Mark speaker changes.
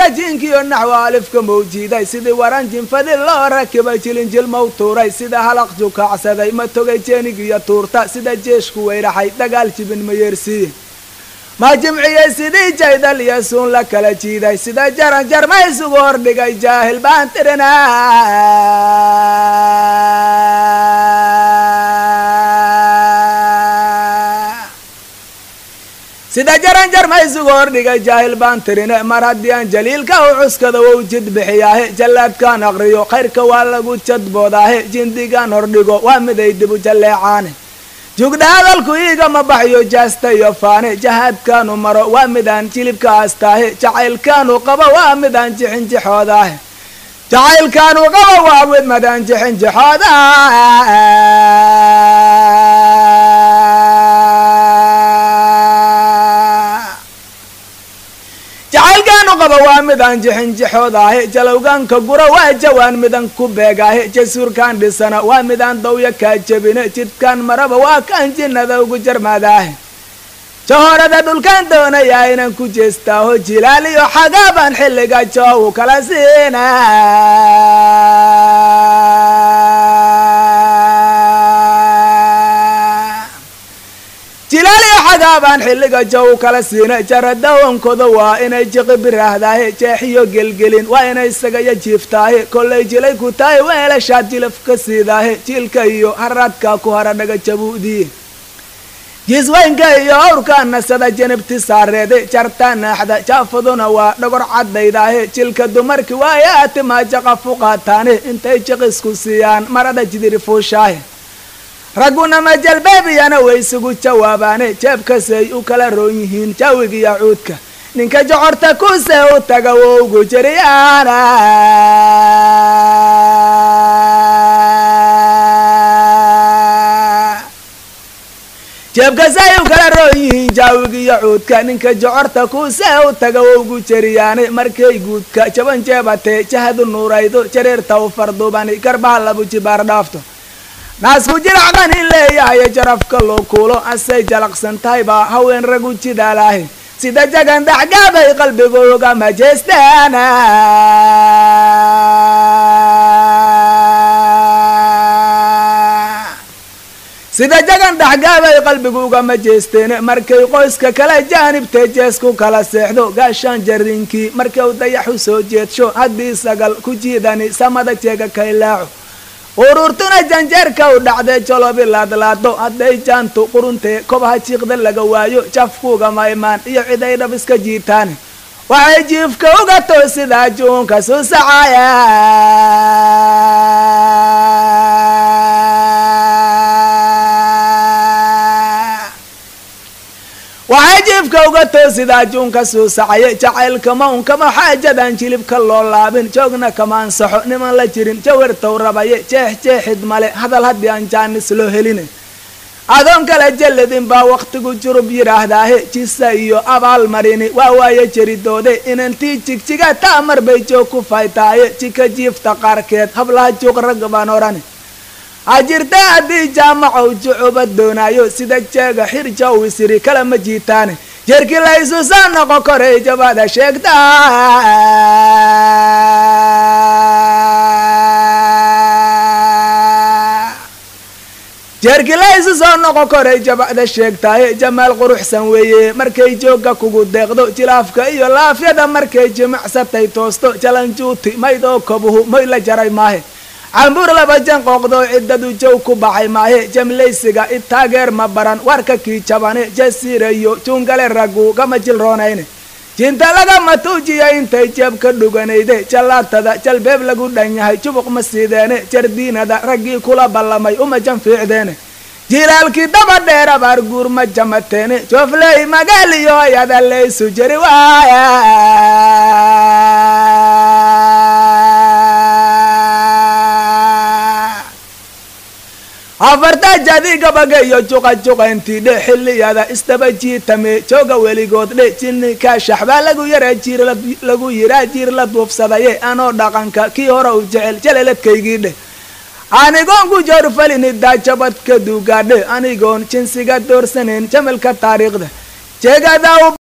Speaker 1: jinkiyo naxwa alifka mawjiiday sidii waran jinfadi loo rakibay jilinjil mawtuuray sida halaq jukacsaday ma togay jeenig iyo tuurta sida jeeshku weyraxay dagaal jibin ma yeersiiye ma jimciyey sidii jaydal iyo suun la kala jiiday sida jaran jarma isugu hordhigay jaahil baan tirina sida jaran jarma isugu hordhigay jaahil baan tirine mar haddii aan jaliilka u cuskada wou jid bixiyaahe jallaadkaan aqriyo khayrka waa lagu jadboodaahe jindigaan hordhigo waa miday dibu jalleecaane jugdha hadalku iigama baxyo jaasta iyo faane jahaadkaanu maro waa midaan jilibka aastaahe jacaylkaanu qabo waa midaan jixinjixoodaahe jacaylkaanu qabo waa midaan jixinjixooda jacaylkaanu qaba waa midaan jixinjixoodaahe jalowgaanka gura waa jawaan midan ku beegaahe jasuurkaan dhisana waa midaan dawya kaa jebine jidkaan maraba waa kaan jinnada ugu jarmaadaahe jahorada dhulkaan doonayaa inaan ku jeestaaho jilaaliyo xagaabaan xilliga joowu kala siina jilaaliyo xagaabaan xilliga jow kala siina jaradawankooda waa inay jiqi birahdaahe jeexiyo gelgelin waa inay isagayo jiiftaahe kollay jilay ku tahay weelashaad jilaf ka siidaahe jiilka iyo haraadka ku hara dhaga jabuudiye jiisweynka iyo awrka nasada janabti saareede jarta naaxda jaafaduna waa dhogor cadaydaahe jilka dumarki waaye atimaa jaqa fuqaataane intay jiqisku siiyaan marada jidiri fuushaahe ragguna majalbeebiyana way isugu jawaabaane jeebkasay u kala roon yihiin jaawigiyo cuudka ninka jocorta kuse u taga wougu jiriyaana jeebkasay u kala roon yihiin jaawigiyo cuudka ninka jocorta kuse u taga wougu jeriyaane markay guudka jaban jeebatee jahadu nuuraydo jareerta u fardubani garbaha labu jibaar dhaafto naasku jiracdan in leeyahayo jarafka loo kuulo asay jalaqsan tahay baa haween ragu jidaalaahe sida jagan daxgaabay qalbigooga majeestaana sida jagan dhaxgaabay qalbiguuga majeesteene markay qoyska kala jaanibtee jeesku kala seexdo gaashaan jarinkii markay u dayaxu soo jeedsho haddii sagal ku jiidani samada jeega kaylaaco ururtuna janjeerka u dhacday jolobi laadlaado hadday jaantu quruntee kobaha jiiqda laga waayo jafkuuga maymaan iyo ciday dhab iska jiitaane waxay jiifka uga toosidaa juunka suusacaya waxay jiifka uga toosidaa juunka suusacaya jacaylkama unkama xaajadan jilibka loo laabin joogna kama ansaxo niman la jirin jawartow rabaye jeex jeexid male hadal haddii aan jaanis loo heline adoon kale jelladin baa wakhtigu jurub yidhaahdaahe jisa iyo abaal marini waa waaye jeridoode inantii jigjiga taamar bay joog ku faytaaye jika jiifta qaarkeed hablaha juuq rag baan odhani hajirta haddii jaamacow jucuba doonaayo sida jeega xirja u isiri kala ma jiitaane jeerkii la isu soo noqo koray jabada sheegta jeerkii la isu soo noqo koray jabada sheegtaaye jamaal quruxsan weeye markay joogga kugu deeqdo jilaafka iyo laafyada markay jimicsatay toosto jalanjuuti maydoo kobuhu moy la jaray maahe cambuur laba jan qooqdoo ciddadu jow ku baxay maahe jamlaysiga i taageer ma baran warka kii jabane jasiirayo juungale raggu kama jilroonayne jinta lagama tuujiya intay jeeb ka dhuganayde jallaatada jalbeeb lagu dhan yahay jubuq ma siideene jardiinada raggii kula ballamay uma jan fiicdeene jilaalkii daba dheer abaar guur ma jamateene joofley magaaliyo ayada laysu jeri waaya afarta jadi gabaga iyo juqa juqayntii dhe xilliyada isdaba jiitame jooga weligood dhe jinni kaashax baa lagu yaraa jiir lagu yiraa jiir la duufsadaye anoo dhaqanka kii hore u jecel jaleladkaygii dheh anigoon ku joorfalini daajabadka duugaadhe anigoon jinsiga doorsanayn jamalka taariikhda jeegada